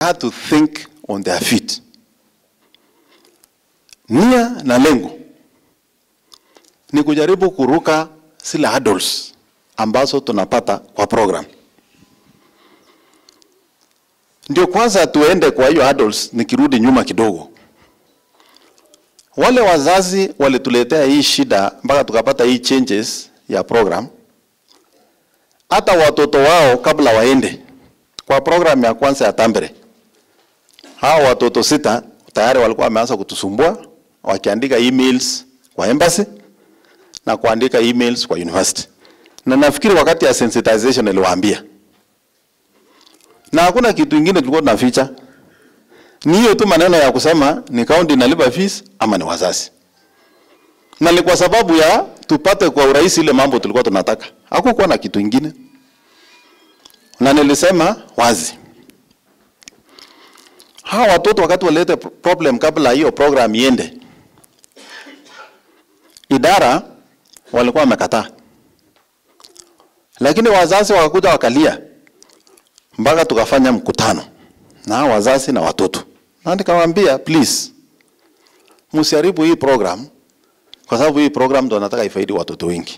had to think on their feet. Nia na lengo ni kujaribu kuruka zile hurdles ambazo tunapata kwa program. Ndio kwanza tuende kwa hiyo hurdles, nikirudi nyuma kidogo. Wale wazazi walituletea hii shida mpaka tukapata hii changes ya program. Hata watoto wao kabla waende kwa program ya kwanza ya Tambere, hao watoto sita tayari walikuwa wameanza kutusumbua wakiandika emails kwa embassy na kuandika emails kwa university, na nafikiri wakati ya sensitization niliwaambia, na hakuna kitu ingine tulikuwa tunaficha, ni hiyo tu maneno ya kusema ni county inalipa fees ama ni wazazi, na ni kwa sababu ya tupate kwa urahisi ile mambo tulikuwa tunataka, hakukuwa na kitu ingine, na nilisema wazi hawa watoto wakati walete problem kabla hiyo program iende, idara walikuwa wamekataa, lakini wazazi wakakuja wakalia mpaka tukafanya mkutano na hao wazazi na watoto, na nikamwambia please, msiharibu hii program kwa sababu hii program ndo nataka ifaidi watoto wengi.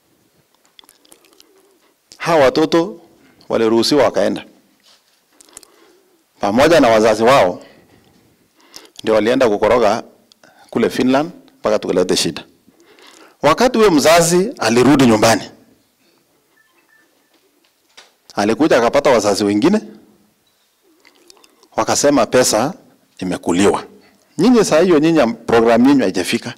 Hawa watoto waliruhusiwa wakaenda pamoja na wazazi wao, ndio walienda kukoroga kule Finland mpaka tukalete shida. Wakati huyo mzazi alirudi nyumbani, alikuja akapata wazazi wengine, wakasema pesa imekuliwa. Nyinyi saa hiyo, nyinyi programu yenu haijafika.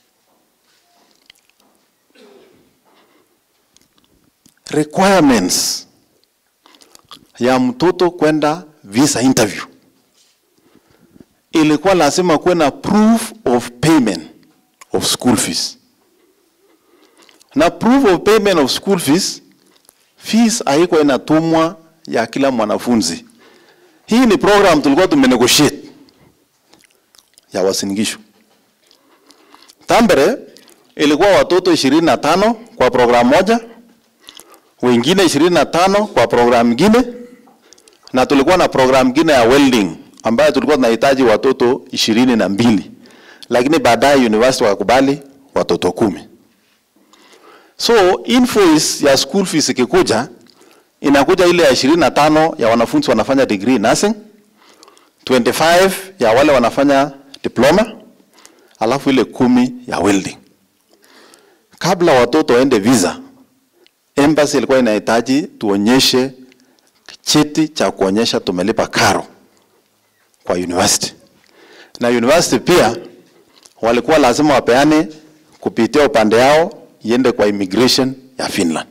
Requirements ya mtoto kwenda visa interview ilikuwa lazima kuwe na proof of payment of school fees, na proof of payment of school fees, fees haikuwa inatumwa ya kila mwanafunzi. Hii ni program tulikuwa tumenegotiate ya Uasin Gishu. Tambere ilikuwa watoto ishirini na tano kwa program moja, wengine ishirini na tano kwa program nyingine na tulikuwa na program ngine ya welding ambayo tulikuwa tunahitaji watoto ishirini na mbili lakini baadaye university wakakubali watoto kumi. So invoice ya school fees ikikuja inakuja ile ya ishirini na tano ya wanafunzi wanafanya degree nursing, 25 ya wale wanafanya diploma, alafu ile kumi ya welding. Kabla watoto waende visa, embassy ilikuwa inahitaji tuonyeshe cheti cha kuonyesha tumelipa karo kwa university, na university pia walikuwa lazima wapeane kupitia upande yao iende kwa immigration ya Finland.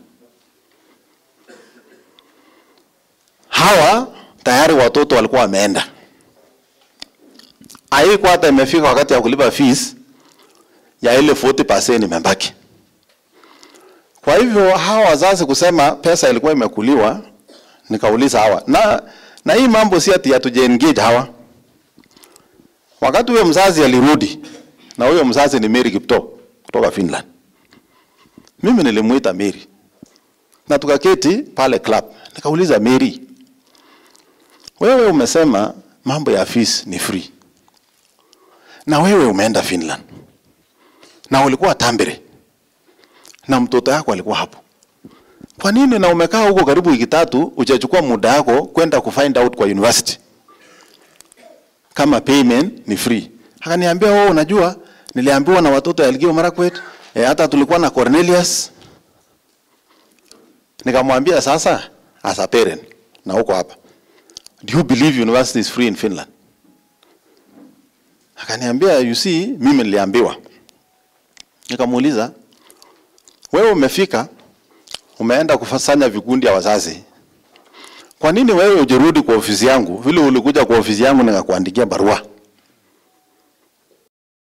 Hawa tayari watoto walikuwa wameenda, haikuwa hata imefika wakati ya kulipa fees ya ile 40% imebaki. Kwa hivyo hawa wazazi kusema pesa ilikuwa imekuliwa nikauliza hawa na, na hii mambo si ati hatuja engage hawa. Wakati huyo mzazi alirudi, na huyo mzazi ni Mary Kipto kutoka Finland, mimi nilimuita Mary na tukaketi pale club, nikauliza Mary, wewe umesema mambo ya fees ni free, na wewe umeenda Finland na ulikuwa Tambere na mtoto yako alikuwa hapo kwa nini na umekaa huko karibu wiki tatu ujachukua muda yako kwenda kufind out kwa university kama payment ni free? Akaniambia wewe, unajua niliambiwa na watoto ya Elgeyo Marakwet e, hata tulikuwa na Cornelius. Nikamwambia sasa, as a parent na huko hapa, do you believe university is free in Finland? Akaniambia you see, mimi niliambiwa. Nikamuuliza wewe umefika umeenda kufanya vikundi ya wazazi, kwa nini wewe ujirudi kwa ofisi yangu vile ulikuja kwa ofisi yangu nikakuandikia barua?